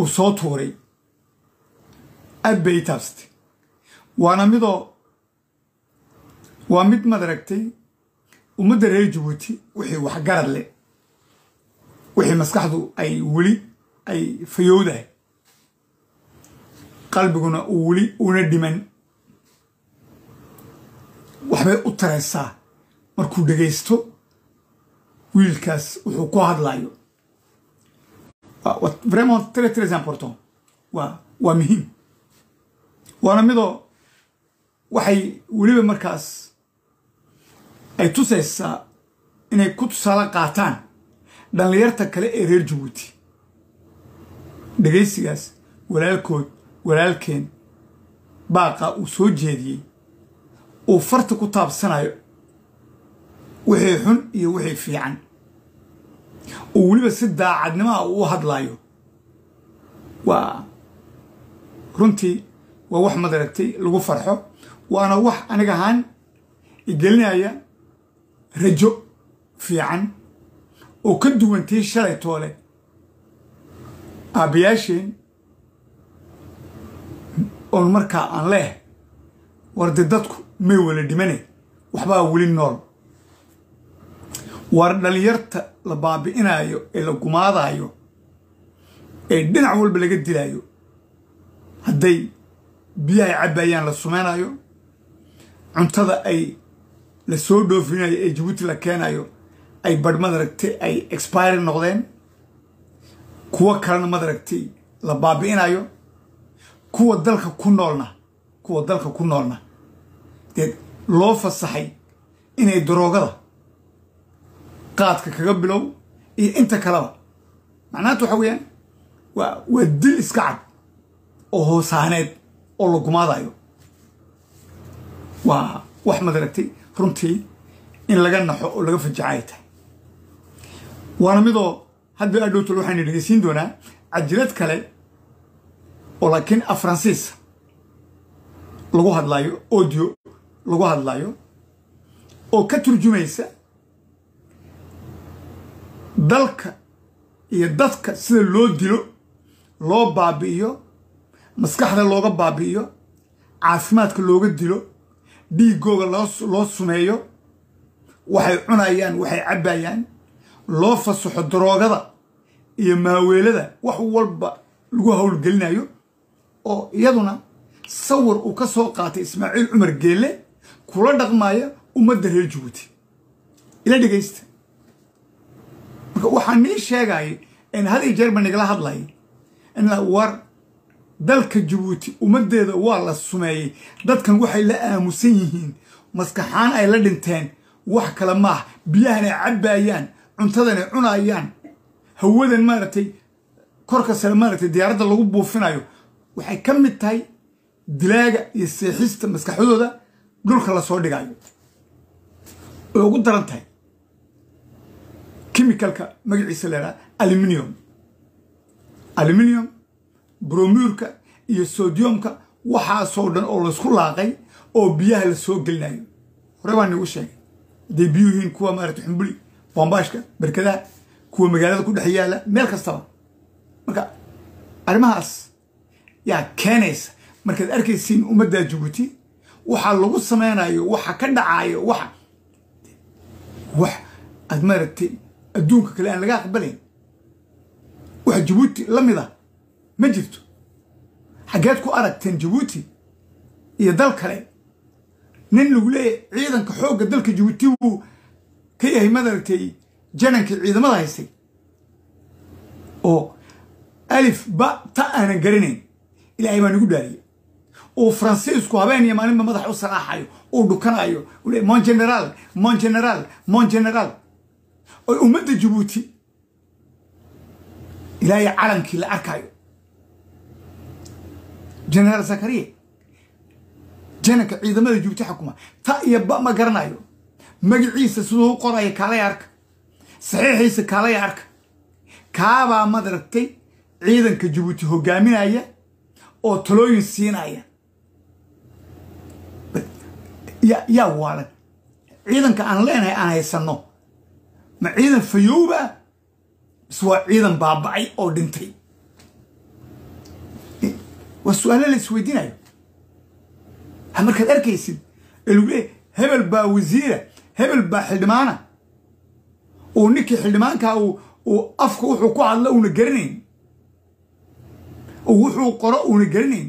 soo tuuray aad bay ii taabsatay waana midoo waa mid madaragtay ummadda reer jabuuti wixii waxgarad leh wixii maskaxdu ay weli ay fayowdahay qalbiguna uu weli una dhiman waxbay u taraysaa markuu dhegaysto wiilkaas wuxuu ku hadlayo vraiment très très important waa waa muhiim waana midoo waxay weliba markaas ay tusaysaa inay ku tusaale qaataan dhallinyarta kale ee reer jabuuti dhegaysigaas walaalkood walaalkeen baaqa uu soo jeediyey uu farta ku taabsanayo wixii xun iyo wixii fiican uu weliba si daacadnimaha uu hadlaayo waa runtii waa wax madaragtay lagu farxo waana wax aniga ahaan igelinaya rajo fiican oo ka duwantii shalay toole aabbayaasheen oon markaa aan leeh warde dadku may wala dhimane waxbaa weli nool war dhalinyarta la baabi'inayo ee la gumaadayo ee dhinac walba laga dilayo hadday biyahay cabbayaan la sumaynayo cuntada ay la soo dhoofinayo ee jabuuti la keenayo ay badh madaragtay ay expire noqdeen kuwo kalena madaragtay la baabi'inayo kuwa dalka ku noolna kuwa dalka ku noolna dee loo fasaxay inay daroogada qaadka kaga bilow iyo inta kaleba macnaanta waxa weeyaan waa waa dil iska cad oo hoosaaneed oo la gumaadayo waa wax madaragtay runtii in laga naxo oo laga fajaca ay tahay waana midoo hadda adhowtol waxaynu dhegeysiin doonaa cajirad kale oo laakiin afransiisa lagu hadlaayo audio lagu hadlaayo oo ka turjumaysa dalka iyo dadka sida loo dilo loo baabi'iyo maskaxda looga baabi'iyo caafimaadka looga dilo dhiigooga loo sumeeyo waxay cunayaan waxay cabbayaan loo fasaxo daroogada iyo maaweelada wax walba lagu howlgelinayo oo iyaduna sawir uu ka soo qaatay ismaaciil cumar geelle kula dhaqmaya ummadda reer jabuuti ila dhegaysta marka waxaa nii sheegayay in had iyo jeer ba nigala hadlayay in war dalka jabuuti ummaddeeda waa la sumeeyey dadkan waxay la aamusan yihiin maskaxaan ay la dhinteen wax kale maaha biyahan ay cabbayaan cuntadan ay cunayaan hawadan maaragtay korka sare maaragtay diyaaradda lagu buufinayo waxay ka mid tahay dilaaga iyo seexista maskaxdooda dhulka lasoo dhigayo way ugu daran tahay chemicalka magaciisa leedaha aluminium aluminium bromuurka iyo sodiumka waxaasoo dhan oo laysku laaqay oo biyaha la soo gelinayo hore baa nigu sheegay hadday biyuu yihiin kuwa maarata xumbuli boombaashka berkadaha kuwa magaalada ku dhex yaalla meel kastaba marka arrimahaas yaa keenaysa markaad arkaysiin ummadda jabuuti waxaa lagu samaynayo waxa ka dhacayo waxa wax aad maaragtay adduunka kale aan laga aqbalayn wax jabuuti la mid a ma jirto xaggeed ku aragteen jabuuti iyo dal kale nin lagu leeyahay ciidanka xoogga dalka jabuuti wuu ka yahay madaragtay janankii ciidamada haystay oo alif ba ta aanan garanayn ilaahay baa nagu dhaariyey uu faransiisku habeen iyo maalinba madax u salaaxayo uu dhukanayo mon generaal mon generaal mon generaal oo ummadda jabuuti ilaahay calankii la arkayo generaal zakariya jananka ciidamada jabuuti xukuma ta iyo ba ma garanayo magaciisa siduu u qoraya kaalaya arka saxiixiisa kaalaya arka kaabaa madaragtay ciidanka jabuuti hogaaminaya oo talooyin siinaya yaa waalan ciidanka aan leenahay aan haysanno ma ciidan fayowba mise waa ciidan baaba'ay oo dhintay waa su-aalo la isweydiinayo ha markaad arkaysid ee lagu leeyahy hebel baa wasiira hebel baa xildhibaana uu ninkii xildhibaankaa uu afka wuxuu ku hadlo uuna garanayn wuxuu qoro uuna garanayn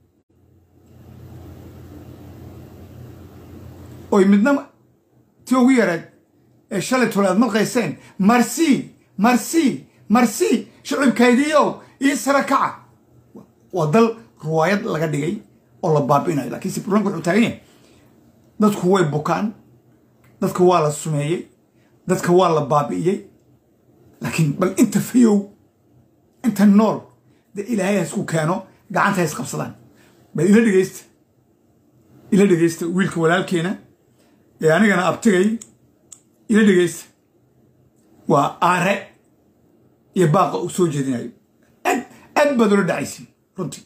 oy midna tii ugu yareed ee shalay tole aad malqayseen marsi marsi marsi shicibkaydiiow ii sara kaca waa dal ruwaayad laga dhigay oo la baabi'inayo lakiinse bulanka wuxuu taagan yahay dadku way bukaan dadka waa la sumeeyey dadka waa la baabi'iyey laakiin bal inta fayow inta nool dee ilaahay ha isku keeno gacanta ha isqabsadaan bal ila dhegeysta ila dhegeysta wiilka walaalkeena ee anigana abtigay ila dhegeysta waa aare iyo baaqa uu soo jeedinayo aad aad baad ula dhacaysin runtii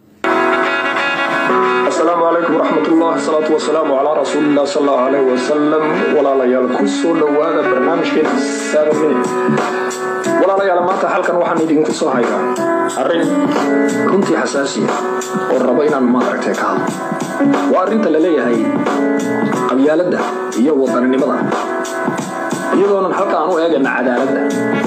asalaamu calaykum waraxmatullah asalaatu wasalaamu calaa rasuulillah sal allahu calayh wasalam walaalayaal ku soo dhowaada barnaamijkeena seven minute walaalayaal maanta halkan waxaan idinku soo hayaa arrin runtii xasaasiya oo rabo inaan maaragtay ka hadlo waa arrinta la leeyahay qabyaaladda iyo wadaninimada iyadoonan halka aan u eegana cadaaladda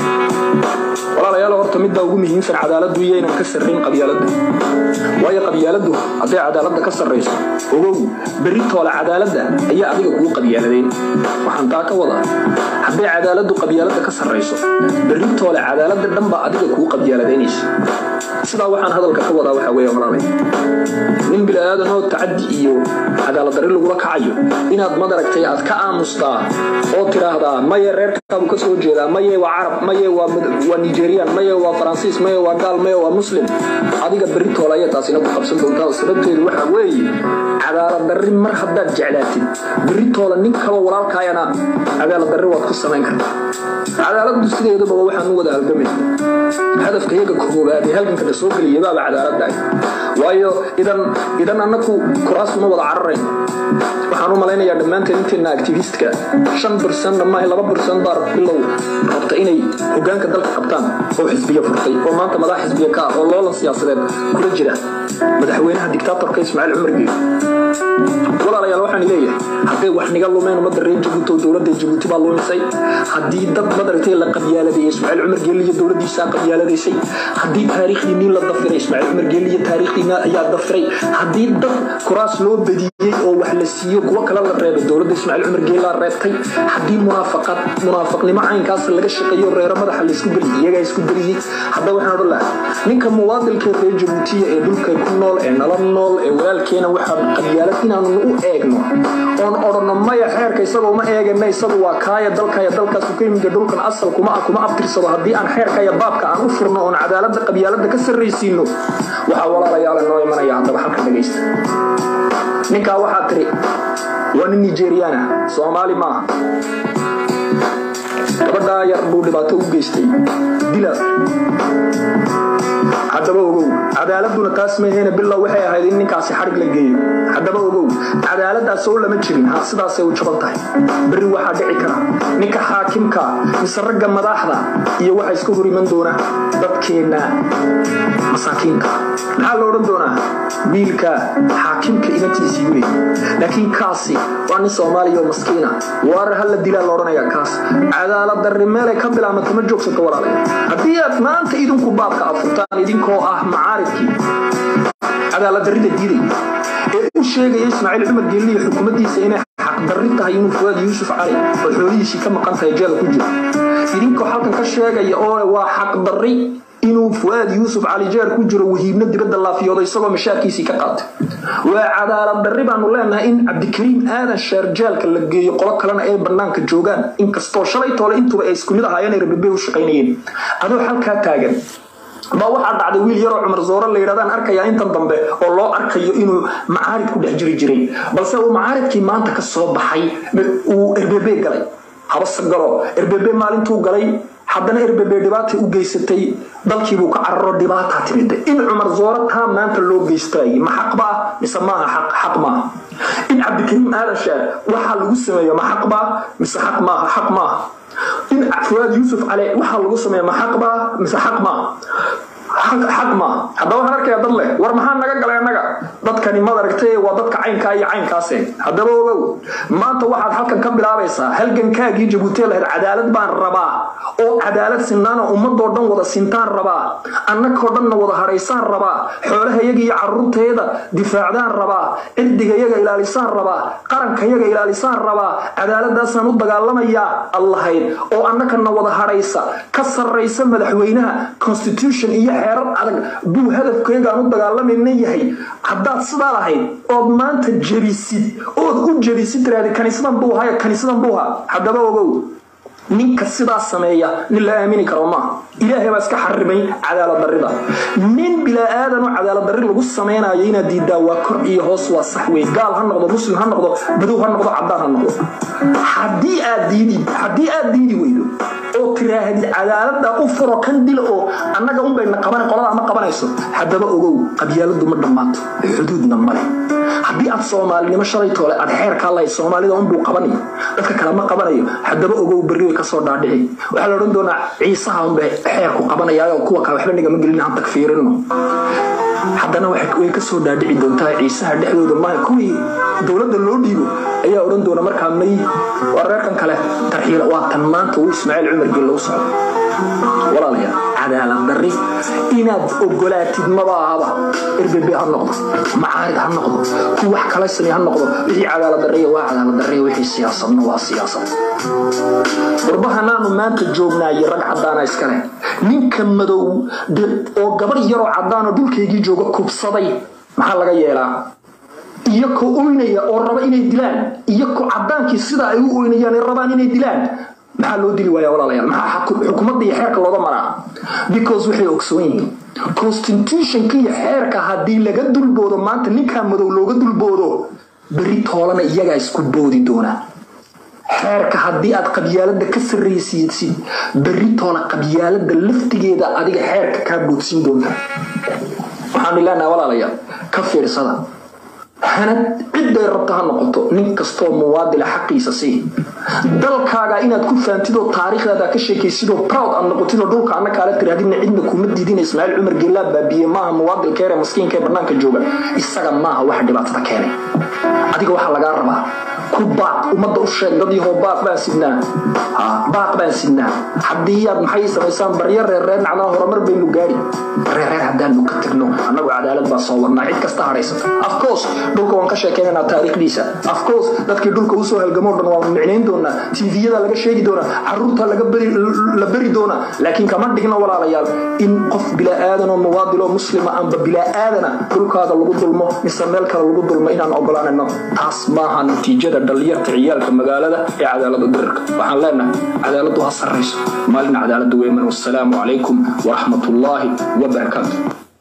walaalayaal horta midbaa ugu muhiimsan cadaaladdu iyo inaan ka sarrayn qabyaaladda waayo qabyaaladdu hadday cadaaladda ka sarrayso ogow berri toole cadaaladda ayaa adiga kugu qabyaaladeen waxaan taa ka wadaa hadday cadaaladdu qabyaaladda ka sarrayso berri toole cadaaladda dhanbaa adiga kugu qabyaaladaynaysa sidaa waxaan hadalka ka wadaa waxaa weeye walaalay nin bilaadanoo tacaddi iyo cadaaladdarri lagula kacayo inaad madaragtay aad ka aamustaa oo tiraahdaa maye reerkaabu ka soo jeedaa maye waa carab maye waa nigerian maye waa faransiis maye waa gaal maye waa muslim adiga berri toole ayaa taasina ku qabsan doontaa sababteedu waxaa weeye cadaaladdarri mar haddaad jeclaatid berri toole nin kaloo walaalkaayana cadaaladdarri waad ku samayn kartaa cadaaladdu sideedababa waxaan u wada halgamayna hadafka iyaga koobaad ee halgankana soo geliya baaba cadaaladdaay waayo idan idan annaku kuraasuma wada cararayn waxaan u malaynayaa dhammaanteen inteenna activistka shan birsan dhammaan laba birsan baa bilow rabta inay hogaanka dalka qabtaan oo xisbiya furtay oo maanta madax xisbiya ka ah oo loolan siyaasadeed kula jira madaxweynaha dictaatorka ismaaciil cumar geeli walaalayaal waxaan leeyahay hadday wax niga lumeen ummadda reer jabuuti oo dowladda jabuuti baa lumisay haddii dad madaragtay la qabyaaladay ismaaciil cumar geeli iyo dowladdiisaa qabyaaladaysay haddii taariikhdii nin la dafiray ismaaciil cumar geeli iyo taariikhdiina ayaa dafiray haddii dad kuraas loo badiyey oo wax la siiyo kuwo kale la reebay dowladda ismaaciil cumar geeli laa reebtay haddii munaafaqad munaafaqnimo caynkaas laga shaqeeyo reero madaxa laysku geliyey iyagaa isku geliyey hadda waxaan odhan lahaa ninka muwaadilkee reer jabuutiya ee dhulka ku nool ee nala nool ee walaalkeena waxaan qabyaalad inaanu u eegno oon odhanno maya xeerka isagoo ma eegana isagu waa kaaya dalkaya dalkaasu ka yimid dhulkan asal kuma kuma abtirsado haddii aan xeerkaya baabka aan u furno oon cadaaladda qabyaaladda ka sarraysiino waxaa walaalayaala noo imanaya haddaba halka dhagaysta ninkaa waxaa tiri waa nin nigeriana soomaali maaha gabadhaa yar buu dhibaato u geystay dila haddaba ogow cadaaladuna taas maheena bilow waxay ahayd in ninkaasi xadhig la geeyo haddaba ogow cadaaladdaas oo lama jirin ha sidaasay u jaban tahay berri waxaa dhici kara ninka xaakimka mise ragga madaxda iyo waxa iska hor iman doona dadkeenna masaakiinka maxaa la odhan doonaa wiilka xaakimka inantiisii wey laakiin kaasi waa nin soomaaliya oo maskiina waar hala dilaa la odhanaya kaas cadaaladdarri meelay ka bilaabmata ma joogsato walaalay haddii aad maanta idinku baabka aad furtaan idinkoo ah macaaridkii cadaaladdarrida diiday ee u sheegaya ismaaciil cumar geelli iyo xukuumaddiisa inay xaqdarri tahay inuu fuwaad yuusuf cali oo xoolihiisii ka maqan tahay jeela ku jiro idinkoo halkan ka sheegaya oo waa xaqdarri inuu fuwaad yuusuf cali jeer ku jiro wahiibno dibadda laafiyoodo isagoo mashaarkiisii ka qaatay waa cadaalad darri baanu leenahay in cabdikariim aadan sheer jeelka la geeyo qolo kalena ay bannaanka joogaan inkastoo shalay toole intuba ay isku mid ahaayeen ay rababey u shaqaynayeen adoo halkaa taagan baa waxaa dhacday wiil yaroo cumar zoore la yidhahdaan arkayaa intan dambe oo loo arkayo inuu macaarid ku dhex jiri jiray balse uu macaaridkii maanta ka soo baxay uu erbebe galay habase galo erbebe maalintuu galay haddana erbebe dhibaata u geysatay dalkiibuu ka cararo dhibaataa timida in cumar zoore taa maanta loo geystay ma xaqba ah mise maaha xaq xaq maaha in cabdikariim aadan sheer waxaa lagu sameeyo ma xaqba mise xaq maaha xaq maaha in fuwaad yuusuf cali waxaa lagu sameeya ma xaqba mise xaq maaha xaq maaha haddaba waxaan arkayaa dad leh war maxaa naga galay annaga dadkani mad aragtay waa dadka caynkaa iyo caynkaase haddaba ogow maanta waxaad halkan ka bilaabaysaa halgankaagii jabuuti lahayd cadaalad baan rabaa oo cadaalad sinaana ummadoo dhan wada sintaan rabaa annakoo dhanna wada hadhaysaan rabaa xoolahayaga iyo caruurtayada difaacdaan rabaa cirdigayaga ilaalisaan rabaa qarankayaga ilaalisaan rabaa cadaaladaasaan u dagaalamayaa allahayd oo annakana wada hadhaysa ka sarraysa madaxweynaha constitution iyo xeerar adag buu hadafkaygaan u dagaalamayna yahay haddaad sidaa lahayd ood maanta jebisid ood u jebisid tiraahdi kaniisadan buu haya kaniisadan buu ha haddaba ogow ninka sidaa sameeya nin la aamini karo maaha ilaahay baa iska xarimay cadaalad darida nin bilaa-aadan oo cadaalad dari lagu samaynayo inaad diidaa waa kor iyo hoos waa sax wey gaal ha noqdo muslim ha noqdo badow ha noqdo cadaan ha noqdo haddii aad diidi haddii aad diidi weydo oo tiraahdid cadaalada u furo kan dil oo annaga unbayna qaban qolada ma qabanayso haddaba ogow qabyaaladu ma dhammaato xuduudna male haddii aad soomaalinimo shalay toole aad xeerkaa lahayd soomaalida unbuu qabanayo dadka kale ma qabanayo haddaba ogow berri way kasoo dhaadhici waxaa la odhan doonaa ciisaha unbay xeerku qabanayaayo kuwa kale waxba nigama gelin aan tagfiirino haddana way kasoo dhaadhici doontaa ciisaha dhexdooda maaha kuwii dowladda loo dhiibo ayaa odhan doona markaa may waa reerkan kale tarxiila waa tan maanta uu ismaaciil cumar gel lagu socdo walaalayaal cadaalad darri inaad ogolaatid maba ahaba rbb ha noqdo macaarid ha noqdo ku wax kala samey ha noqdo wixii cadaalad darriya waa cadaalad darriya wixii siyaasadna waa siyaasad warbahanaanu maanta joognaaye rag cadaana iskale ninka madow oo gabar yaroo cadaanoo dhulkaygii jooga kubsaday maxaa laga yeelaa iyakoo oynaya oo raba inay dilaan iyakoo cadaankii sida ay u oynayaan ay rabaan inay dilaan maxaa loo dili waaya walaalayaal maxaa xukuumadda iyo xeerka looga maraa because waxay ogsoon yihiin constitutionka iyo xeerka haddii laga dulboodo maanta ninkaa madow looga dulboodo beri toolana iyagaa isku boodi doonaa xeerka haddii aad qabyaalada ka sarraysiisid beri toola qabyaalada laftigeeda adiga xeerka kaa boodsiin doonta waxaanu leenaha walaalayaal ka fiirsada hanad cidday rabta ha noqoto nin kastoo muwaadila xaqiisa sii dalkaaga inaad ku fahamtidoo taariikhdaada ka sheekaysidoo proud aad noqotidoo dhulka anna kaala tirahdina cidna kuma diidina ismaaciil cumar geellaa baabiye maaha muwaadilkeere maskiinka ee bannaanka jooga isaga maaha waxa dhibaatada keenay adiga waxaa lagaa rabaa ku baaq ummadda u sheeg dad yahoo baaq baan sidnaa baaq baan sidnaa haddii aad maxay samaysaan baryo reerreer nacnaa horumar baynu gaari reerreer haddaanu ka tagno annagu cadaalad baa soo wadnaa cid kasta hadhaysata afcourse dhulka waan ka sheekaynaynaa taariikhdiisa afcourse dadkii dhulka usoo halgamoo dhan waan micnayn doonaa tviyada laga sheegi doonaa caruurta la beri doonaa laakiin kama dhigno walaalayaal in qof bilaa-aadan oo muwaadil oo muslima amba bilaa-aadana dhulkaada lagu dulmo mise meel kale lagu dulmo inaan ogolaanayno taas maaha natiijada dhalinyarta ciyaalka magaalada ee cadaalada dirirka waxaan leenahay cadaaladu ha sarrayso maalin cadaalada weeman wasalaamu calaykum waraxmat ullaahi wabarakaatu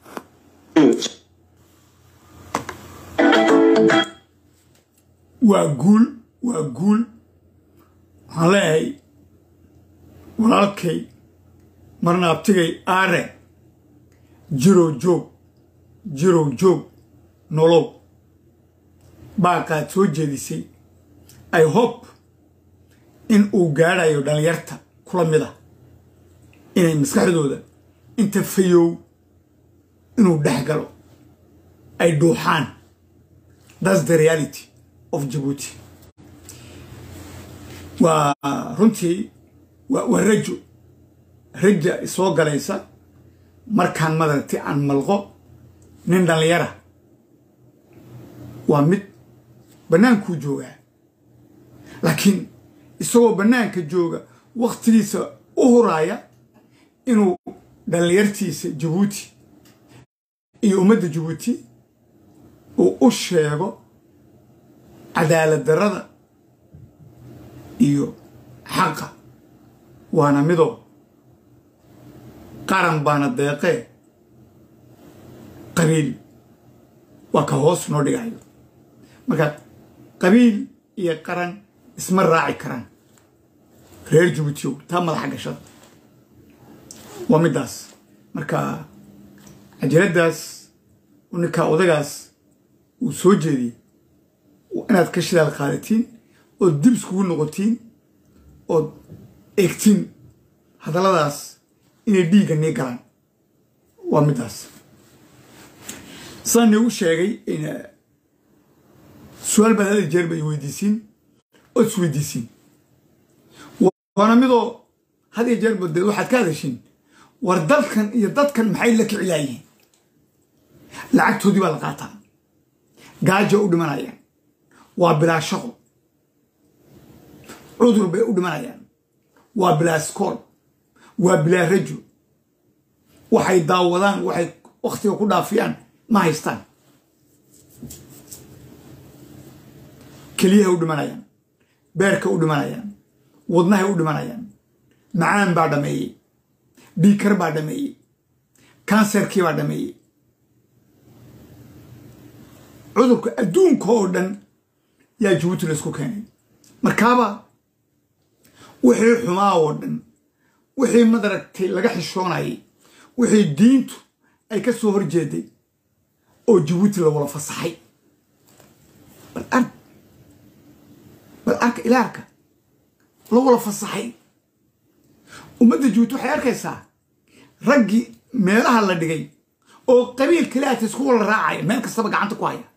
waa guul waa guul waxaan leeyahay walaalkay marna abtigay aare jirow joog jirow joog nolow baaqaad soo jeedisay i hope in uu gaadhayo dhallinyarta kula mid ah inay maskaxdooda inta fayow inuu dhex galo ay dhuuxaan thats the reality of jabuuti waa runtii waa rajo raja isoo galaysa markaan madaragtay aan malqo nin dhallinyara waa mid bannaankuu joogaa laakiin isagoo bannaanka jooga wakhtigiisa u huraaya inuu dhallinyartiisa jabuuti iyo ummadda jabuuti uu u sheego cadaalad darrada iyo xaqa waana midoo qaran baana deeqee qabiil waa ka hoos noo dhigayo marka qabiil iyo qaran isma raaci karaan reer jabuutiyow taa madaxa gashada waa middaas marka cajaladdaas ninkaa odagaas uu soo jeediyey inaad ka shidaal qaadatiin ood dib iskugu noqotiin ood eegtiin hadalladaas inay dhiigga nii galaan waa middaas saan iigu sheegay su-aal baad hada jeer bay weydiisiin ood isweydiisiin waana midoo had iyo jeer badeed waxaad ka hadashiin war dalkan iyo dadkan maxay la kicilaayihiin lacagtoodii baa la qaataa gaajo u dhimanayaan waa bilaa shaqo cudur bay u dhimanayaan waa bilaa skool waa bilaa rajo waxay daawadaan waxay wakhtiga ku dhaafiyaan ma haystaan keliyahay u dhimanayaan beerka u dhimanayaan wadnahay u dhimanayaan macaan baa dhameeyey dhiikar baa dhameeyey kanserkii baa dhameeyey cudurka adduunka oo dhan yaa jabuuti laysku keenay markaaba wixii xumaa oo dhan wixii madaragtay laga xishoonayay wixii diintu ay ka soo horjeeday oo jabuuti la wala fasaxay bal arg bal arka ilaarka la wala fasaxay ummadda jabuuti waxay arkaysaa raggii meelaha la dhigay oo qabiil kaliata isku wala raacaya meel kastaba gacanta ku haya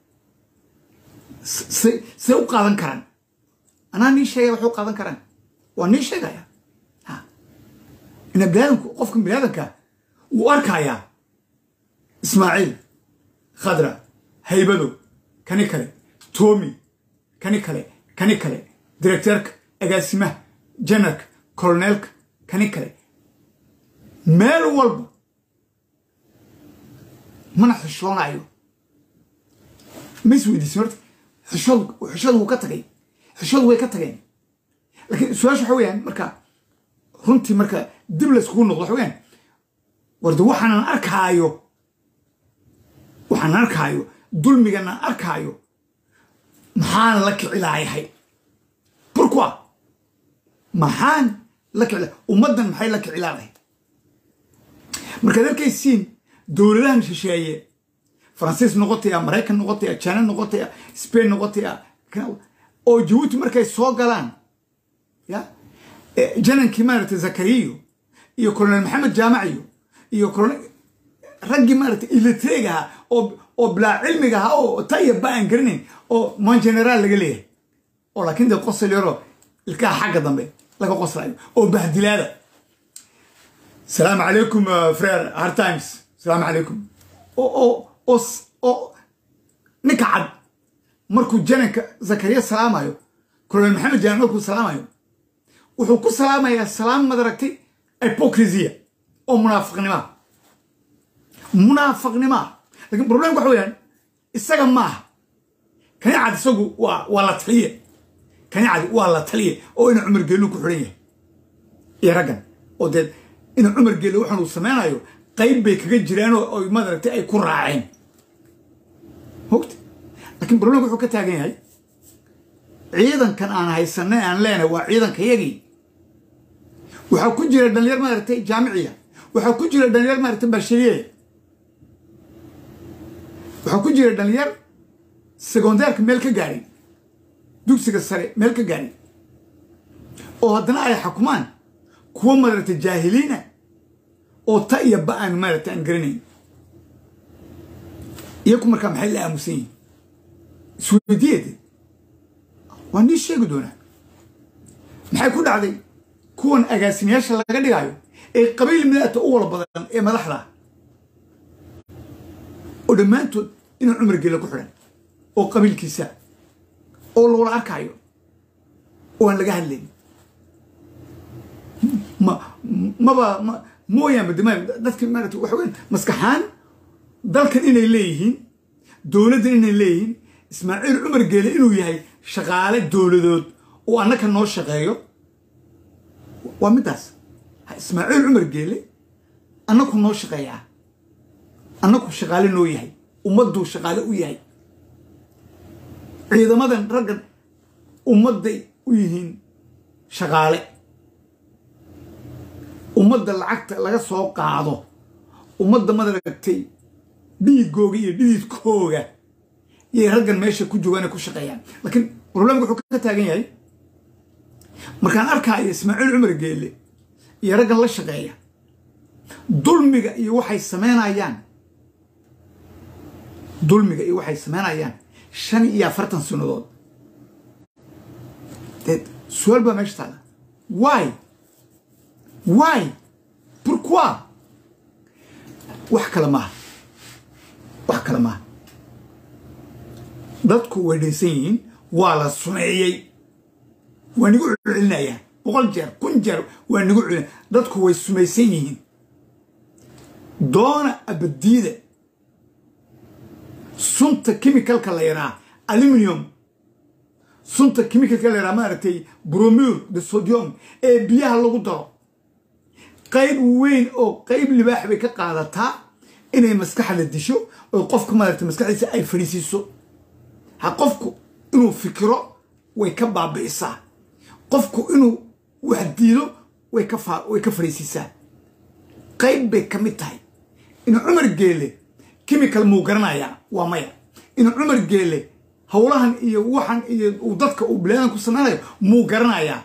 say u qaadan karaan anaa nii sheegaya waxay u qaadan karaan waa nii sheegaya ina biniaadamku qofka biniaadamka wuu arkayaa ismaaciil khadra haybado kani kale toomi kani kale kani kale directeerka agaasimaha janarka koloneelka kani kale meel walba mana xishoonayo ma is weydiisin horta xishood xishooda wuu ka tagay xishooda way ka tageen laakiin su-aasha waxa weyaan marka runtii marka dib layskugu noqdo waxa weyaan warda waxaanan arkaayo waxaanan arkaayo dulmiganan arkaayo maxaan la kicilaayahay burkua maxaan la kicila ummaddan maxay la kicilaadahay markaad arkaysiin dowladahan shisheeye faransiis noqotaya maraykan noqotaya jina noqotaya spain noqotaya oo jabuuti markay soo galaan ya janankii maaragtay zakariyo iyo colonel maxamed jaamaciyo iyo raggii maaragtay ilitreeg ahaa oo oo bilaa cilmiga ahaa oo taya ba aan garanayn oo mon generaal laga leeyahay oo laakiin dee qosol yaroo ilkaha xagga dambe laga qoslayo oo bahdilaada salaamu calaykum frere hard times salaamu calaykum oo oo ninka cad markuu jananka zakariya salaamayo colonel maxamed jaamac markuu salaamayo wuxuu ku salaamayaa salaam madaragtay hypocrisia oo munaafiqnimaa munaafiqnimaa lakin problemka waxa weyaan isaga maaha kani cad isagu waa waa la taliye kani cad waa la taliye oo ina cumar geellu ku xidhan yahay iyo raggan oo dee ina cumar geelle waxaan uu samaynayo qayb bay kaga jiraan oo madaragtay ay ku raaceen mogta lakiin problemka wuxuu ka taagan yahay ciidankan aan haysanay aan leenahay waa ciidanka yagii waxaa ku jira dhalinyar maaragtay jaamiciya waxaa ku jira dhalinyar maaragtay bashariye waxaa ku jira dhalinyar secondaarka meel ka gaadhay dugsiga sare meel ka gaadhay oo haddana ay xukumaan kuwa maaragtay jaahiliina oo ta iyo ba aan maaragtay aan garanayn iyaku markaa maxay la aamusan yihin isweydiyeede waa nii sheegi doonaa maxay ku dhacday kuwan agaasimayaasha laga dhigayo ee qabiil midaata u wala badan ee madaxda oo dhammaantood inuu cumar gela ku xidhan oo qabiilkiisa oo loola arkaayo oo aan laga hadlayn ma maba ma mooyaanba dema dadka maarata waxa weyan maskaxaan dalkan inay leeyihiin dowladdan inay leeyihiin ismaaciil cumar geele inuu yahay shaqaale dowladood oo annaka noo shaqeeyo waa middaas ismaaciil cumar geele annaku noo shaqeeyaa annaku shaqaale noo yahay ummadduu shaqaale u yahay ciidamadan raggan ummadday u yihiin shaqaale ummadda lacagta laga soo qaado ummadda madaragtay dhiigooga iyo dhididkooga yay raggan meesha ku joogaan ku shaqeeyaan laakiin problemka wuxuu ka taagan yahay markaan arkaayo ismaaciil cumar geelle iyo raggan la shaqeeya dulmiga iyo waxay samaynayaan dulmiga iyo waxay samaynayaan shan iyo afartan sanadood dee su-aal baa meesha taala why why pourquoi wax kale maaha wax kale maaha dadku way dhaysan yihiin waa la sumeeyey waa nigu celcelinayaa boqol jeer kun jeer waa nigu celin dadku way sumaysan yihiin doona abadiida sunta chemicalka la yaraa aluminium sunta chemicalka la yaraa maaragtay bromur de sodium ee biyaha lagu daro qayb weyn oo qayb libaax bay ka qaadataa inay maskaxda disho oo qofka maaragtay maskaxdiisa ay fadhiisiiso ha qofku inuu fikiro way ka baabi'isaa qofku inuu wax diido way ka way ka fadhiisiisaa qayb bay ka mid tahay inuu cumar geele chemical muu garanayaa waa maya inuu cumar geele howlahan iyo waxan iyo uu dadka uu bilaadan ku samaynayo muu garanayaa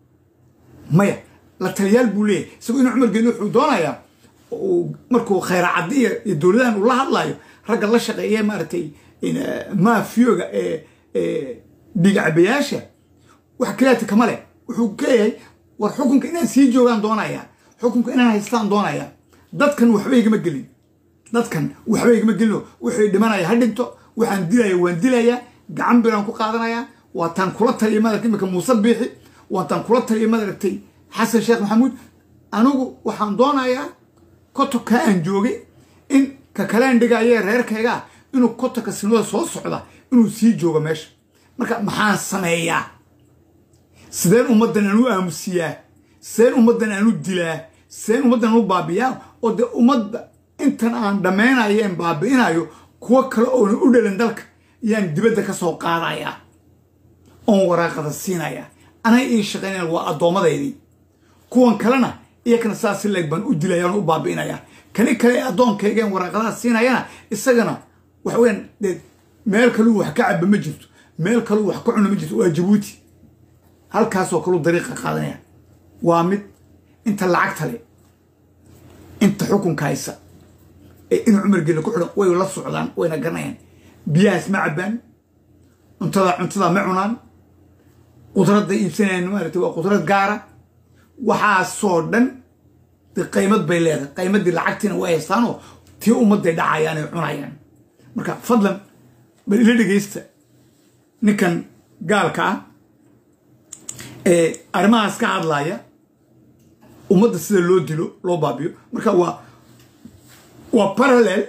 maya la taliyaal buu leeyahy isagoo inuu cumar geele wuxuu doonayaa markuu khayraacaddi iyo dowladahan uu la hadlayo ragga la shaqeeya maaragtay maafiyoga ee dhiigcabayaasha wax kaleeta kama leh wuxuu leeyahay war xukunka inaan sii joogaan doonayaa xukunka inaan haystaan doonayaa dadkan waxba igama gelin dadkan waxba igama gelino wuxuu dhimanaya ha dhinto waxaan dilaya waan dilayaa gacan biraan ku qaadanayaa waataan kula taliya maaragtay imika muuse biixi waataan kula taliya maaragtay xasan sheekh maxamuud anigu waxaan doonayaa kotoka aan joogay in ka kaleen dhigaaye reerkaygaa inuu kotoka sinada soo socda inuu sii joogo meesha marka maxaan sameeyaa sideen ummaddan aan u aamusiyaa sideen ummaddan aan u dilaa sideen ummaddan aan u baabiyaa oo dee ummadda intan aan dhammaynayeen baabi'inayo kuwo kale oona u dhalin dalka yaan dibadda ka soo qaadayaa oon waraaqada siinayaa anay ii shaqaynayaan waa addoomadaydii kuwan kalena iyakana saas si leeg baan u dilaya oon u baabi'inayaa kani kale addoonkaygaan waraaqadaha siinayana isagana waxa weyaan dee meel kaluu wax ka caba ma jirto meel kaluu wax ka cuna ma jirto waa jabuuti halkaasoo kaluu dariiqa qaadanaya waa mid inta lacagta le inta xukunka haysa ee in cumar gelle ku xidhan way la socdaan wayna garanayaan biyahaas ma cabbaan cuntada cuntada ma cunaan qudradda iibsanayaan maaragtay waa qudrad gaara waxaasoo dhan de qaymad bay leedahay qaymaddii lacagtiina way haystaanoo tii ummadday dhacayaan ay cunayaan marka fadlan bal ila dhegaysta ninkan gaalka ah ee arrimahaas ka hadlaaya ummadda sida loo dilo loo baabiyo marka waa waa parallel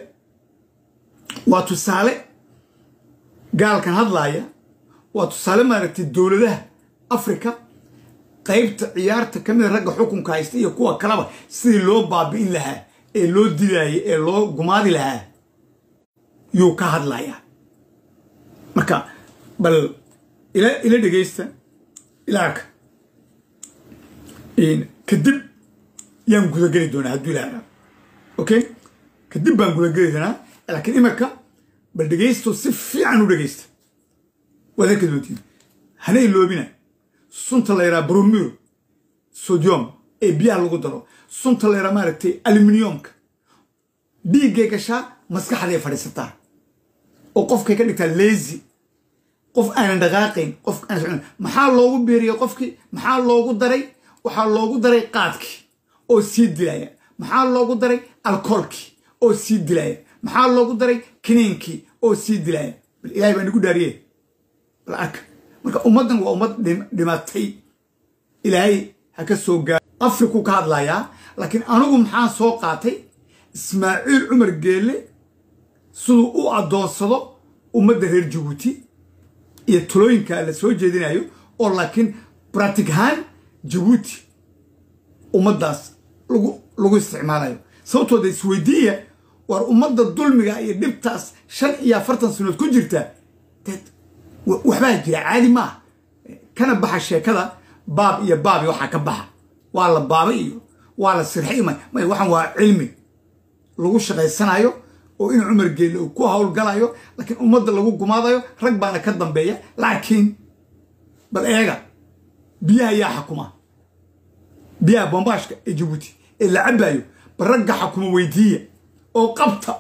waa tusaale gaalkan hadlaaya waa tusaale maaragtay dowladaha africa qaybta ciyaarta ka mida ragga xukunka haysta iyo kuwa kaleba sidii loo baabi'in lahaa ee loo dilaayay ee loo gumaadi lahaa yuu ka hadlayaa marka bal ila ila dhegaysta ilaarka kadib yaan gudageli doonaa hadduu ilaaha okay kadib baan gudageli doonaa laakiin imarka bal dhegaysto si fiican u dhegaysta waad arki doontiin hana iloobina sunta la yaraa bromur sodium ee biyaha lagu daro sunta la yaraa maaragtay aluminiumka dhiiggay gashaa maskaxday fadhiisataa oo qofkay ka dhigtaa lazy qof aanan dhaqaaqayn qof aan socon maxaa loogu beeriyey qofkii maxaa loogu daray waxaa loogu daray qaadkii oo sii dilaya maxaa loogu daray alkoolkii oo sii dilaya maxaa loogu daray kiniinkii oo sii dilaya bal ilahay baa nagu dhaariye bal arka marka ummaddan waa ummad dhimatay ilaahay ha ka soo gaaro afrikuu ka hadlayaa laakiin anigu maxaan soo qaatay ismaaciil cumar geelle siduu u addoonsado ummadda reer jabuuti iyo talooyinka la soo jeedinayo oo laakiin bratic ahaan jabuuti ummaddaas lagu lagu isticmaalayo sababtooda isweydiiya war ummadda dulmiga iyo dhibtaas shan iyo afartan sanood ku jirta deed waxbaa jira caadi maaha kana baxa sheekada baab iyo baabi waxaa ka baxa waa la baaba iyo waa la sirxay may may waxaan waa cilmi lagu shaqaysanayo oo in cumar geelle uu ku howlgalayo laakiin ummadda lagu gumaadayo rag baana ka dambeeya laakiin bal eega biyaha yaa xakuma biyaha bombaashka ee jabuuti ee la cabbaayo bal ragga xakuma weydiiya oo qabta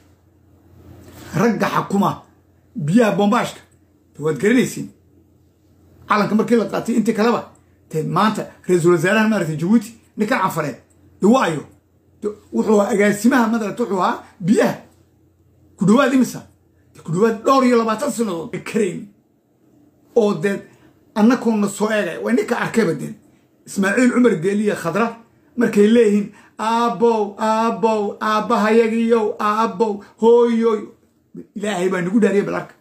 ragga xakuma biyaha bombaashka waad garanaysiin calanka markii la qaatay intii kaleba te maanta ra-iisul wasaaraha maaragtay jabuuti ninkan canfareed de waayo wuxuu ahaa agaasimaha madarata wuxuu ahaa biyaha ku dhawaad imisa ku dhawaad dhowr iyo labaatan sanadood karayn oo dee annakoona soo eegay waa ninka arkayba dee ismaaciil cumar geeliya khadra markay leeyihiin aabbow aabbow aabbahayagiyow aabbow hooyoy ilaahay baa nagu dhaariya balarka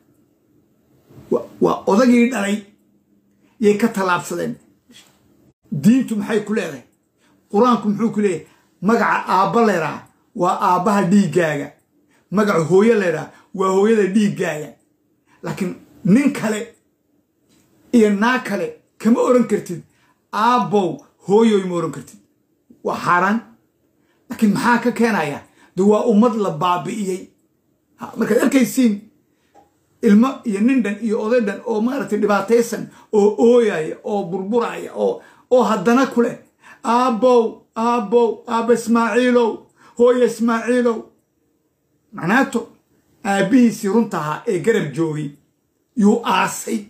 waa odagii dhalay yay ka tallaabsadeen diintu maxay ku leedahay qur-aanku muxuu ku leeyahay magaca aabba leeraa waa aabbaha dhiiggaaga magaca hooyo leeraa waa hooyada dhiiggaaga laakiin nin kale iyo naa kale kama oran kartid aabbow hooyoy ma oran kartid waa xaaraan laakiin maxaa ka keenaya de waa ummad la baabi'iyey markaad arkaysiin ilmo iyo nin dhan iyo oday dhan oo maaragtay dhibaataysan oo ooyaya oo burburaya oo oo haddana ku leh aabbow aabbow aabba ismaaciilow hooya ismaaciilow macnaato aabbihiisii runta ahaa ee garab joogay yuu aasay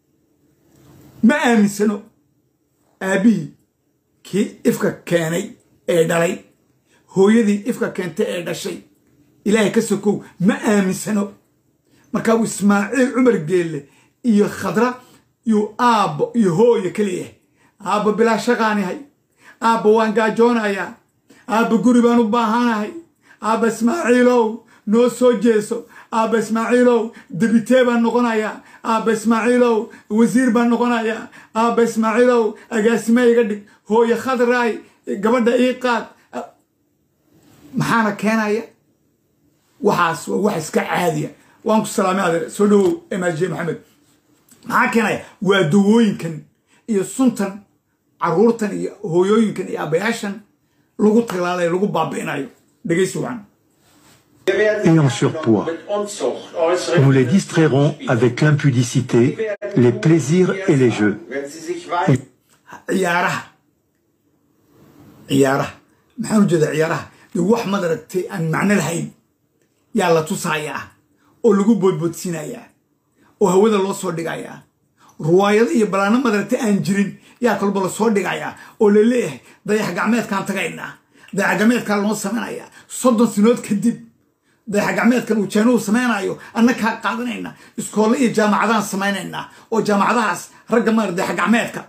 ma aaminsano aabbihii kii ifka keenay ee dhalay hooyadii ifka keentay ee dhashay ilaahay ka sokow ma aaminsano markaa uu ismaaciil cumar geelle iyo khadra yuu aabbo iyo hooyo ka leeyahay aabba bilaa shaqaanihay aabba waan gaajoonayaa aabba guri baan u baahanahay aabba ismaaciilow noo soo jeeso aabba ismaaciilow debitee baan noqonayaa aabba ismaaciilow wasiir baan noqonayaa aabba ismaaciilow agaasime iga dhig hooyo khadraay gabadha ii qaad maxaana keenaya waxaas waa wax iska caadiya waan ku salaamay adeer soo dhawow emaajiye maxamed maxaa keenaya waa dawooyinkan iyo suntan caruurtan iyo hooyooyinkan iyo aabbayaashan lagu talaalayo lagu baabi'inayo dhegaysi wacan et en surpoids. Nous les distrairons avec l'impudicité, les plaisirs et les jeux. ciyaaraha ciyaaraha maxaan ujeedaa ciyaaraha de wax madaragtay aan macno lahayn yaa la tusayaa oo lagu boodboodsiinayaa oo hawada loo soo dhigayaa ruwaayado iyo balaano madaragtay aan jirin yaa kalba la soo dhigayaa oo la leeyahay dayax gacmeedkaan tagaynaa dayax gacmeedkaan loo samaynayaa soddon sinood kadib dayax gacmeedkan uu jaanuhu samaynayo annakaa qaadanayna iskoolle iyo jaamacadaan samaynaynaa oo jaamacadahaas ragga maar dayax gacmeedka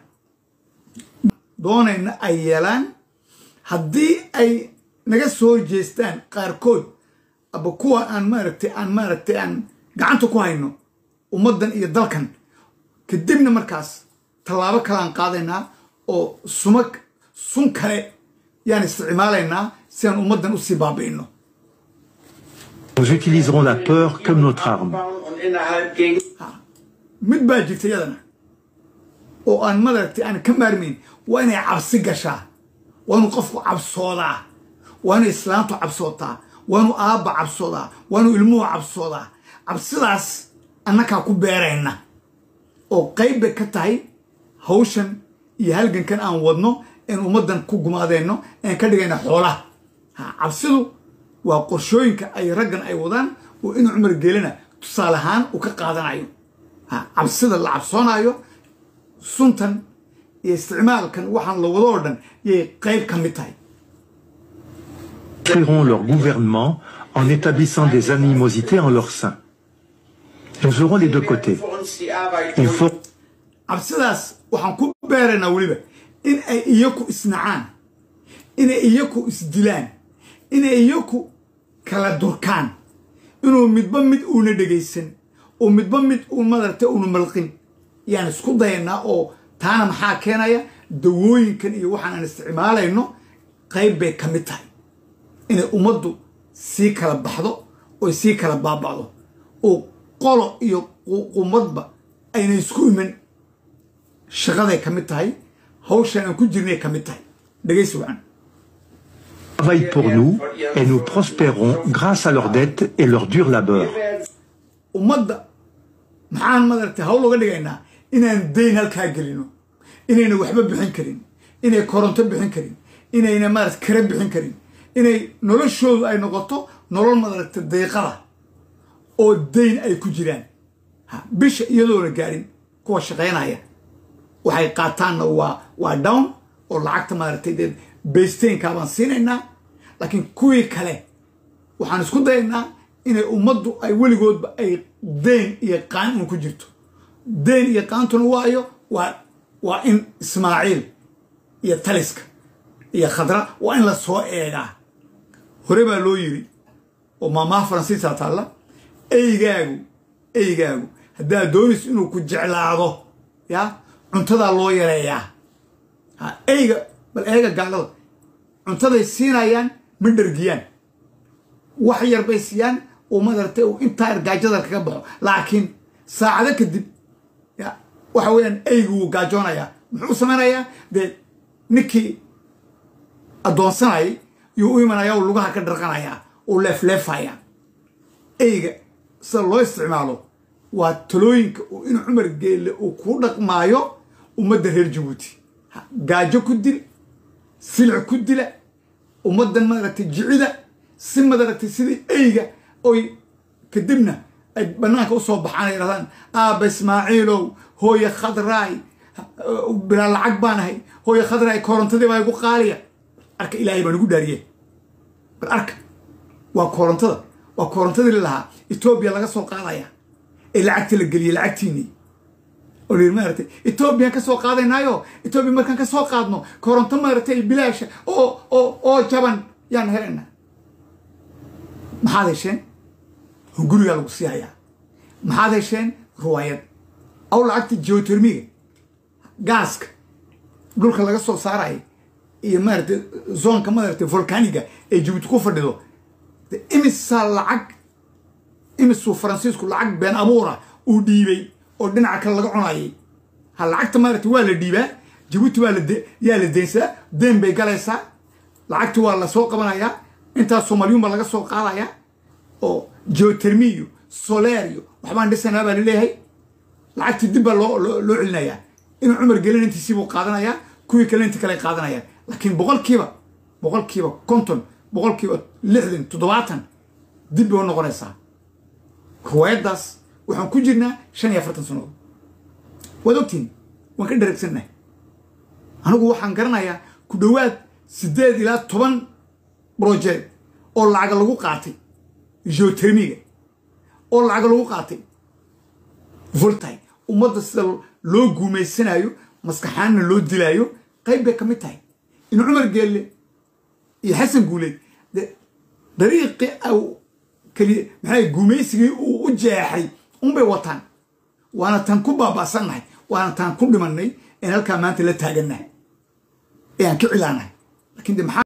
doonayna ay yeelaan haddii ay naga soo jeestaan qaarkood aba kuwa aan maaragtay aan maaragtay aan gacanta ku hayno ummaddan iyo dalkan kadibna markaas tallaabo kaleaan qaadaynaa oo suma sun kale yaan isticmaalaynaa si aan ummaddan usii baabi'ino Nous utiliserons la peur comme notre arme. mid baa jirta yadana oo aan madaragtay aan ka maarmayn waa inay cabsi gashaa waa inuu qofku cabsoodaa waa inay islaantu cabsootaa waa inuu aabba cabsoodaa waa inuu ilmuhu cabsoodaa cabsidaas annakaa ku beerayna oo qayb bay ka tahay hawshan iyo halgankan aan wadno in ummaddan ku gumaadeenno aan ka dhigayna xoolaha ha cabsidu waa qorshooyinka ay raggan ay wadaan oo inuu cumar geelina tusaale ahaan uu ka qaadanayo ha cabsida la cabsoonayo suntan iyo isticmaalkan waxaan la wado oo dhan yay qayb ka mid tahay Créeront leur gouvernement en établissant des animosités en leur sein. Nous aurons les deux côtés. Il faut cabsidaas waxaan ku beeraynaa weliba in ay iyaku isnacaan inay iyaku isdilaan inay iyaku kala durkaan inuu midba mid uuna dhegaysan oo midba mid uun madarta uuna malqin yaan isku dayaynaa oo taana maxaa keenaya dawooyinkan iyo waxaan aan isticmaalayno qayb bay ka mid tahay inay ummaddu sii kala baxdo oy sii kala baaba'do oo qolo iyo qumadba ayna isku iman shaqaday ka mid tahay hawshan aan ku jirnay ka mid tahay dhegaysi wacan travaillent pour nous et nous prospérons grâce à leurs dettes et leur dur labeur. ummadda maxaan madaragtay hawl uga dhigaynaa inaan dayn halkaa gelino inayna waxba bixin karin inay koronto bixin karin inayna maarata kare bixin karin inay noloshoodu ay noqoto nolol madaragta deeqada oo dayn ay ku jiraan bisha iyadoo la gaadhin kuwa shaqaynaya waxay qaataanna waa waa down oo lacagta maaragtay dee baysteynkaa baan siinaynaa laakiin kuwii kale waxaan isku dayaynaa inay ummaddu ay weligoodba ay dayn iyo qaan un ku jirto dayn iyo qaantuna waayo waa waa in ismaaciil iyo taliska iyo khadra waa in la soo eegaa hore baa loo yiri oo maamaha faransiisaa taalla eygaagu eygaagu haddaad doonayso inuu ku jeclaado ya cuntadaa loo yareeyaa eyga bal eega gaalada cuntaday siinayaan ma dhergiyaan wax yar bay siiyaan oo madaragtay uu intaa gaajada kaga baxo laakiin saacado kadib ya waxa weeyaan eygu wuu gaajoonayaa muxuu samaynayaa dee ninkii addoonsanayay yuu u imanaya u lugaha ka dharqanayaa uu leefleefaya eyga sida loo isticmaalo waa talooyinka inuu cumar geelle uu ku dhaqmaayo ummadda reer jabuuti gaajo ku dil silic ku dila ummaddan maaragtay jicida si madaragtay sidii eyga oy kadibna ay bannaanka u soo baxaan ay yidhahdaan aabba ismaaciilow hooye khadraay bilaa lacag baan ahay hooye khadraay korontadii baa igu qaaliya arka ilaahay baan igu dhaariye bal arka waa korontada waa korontadii lalahaa etoobiya laga soo qaadaya ee lacagta la geliyey lacagtiinii oo la yidhi maaragtay etoobiyaan ka soo qaadaynaayo etoobiya markaan ka soo qaadno koronto maaragtay bilaasha oo oo oo jaban yaan helaynaa maxaad hesheen gurigaa lagu sii hayaa maxaad hesheen ruwaayad aw lacagta geotermiga gaaska dhulka laga soo saaraya iyo maaragtay zoonka maaragtay volcaniga ee jabuuti ku fadhido imisaa lacag imisuu faransiisku lacag been abuura uu dhiibay oo dhinaca kale laga cunayay ha lacagta maaragtay waa la dhiibaa jabuuti waa yaa la deynsadaa deen bay galaysaa lacagti waa la soo qabanayaa intaas soomaaliyuun baa laga soo qaadayaa oo geotermiyo solerio waxbaan dhisanaa baa laleeyahay lacagtii dib baa loo loo celinayaa inuu cumar gelin intiisiibuu qaadanayaa kuwii kale inti kale qaadanayaa laakiin boqolkiiba boqolkiiba konton boqolkiiba lixdan toddobaatan dib bay u noqonaysaa ruwaayaddaas waxaan ku jirnaa shan iyo afartan sannadood waad ogtiin waan ka dharagsannahay anigu waxaan garanayaa ku dhowaad siddeed ilaa toban brojeed oo lacaga lagu qaatay geotermiga oo lacaga lagu qaatay voltay ummadda sida loo guumaysanayo maskaxaanna loo dilaayo qayb bay ka mid tahay in cumar geelle iyo xasan guuleed dariiqii keliya maxaa guumaysigii uu u jeexay unbay wataan waana tan ku baaba'sannahay waana taan ku dhimannay een halkaa maanta la taagannahay ee aan ka cilaanahay lakin de maxaa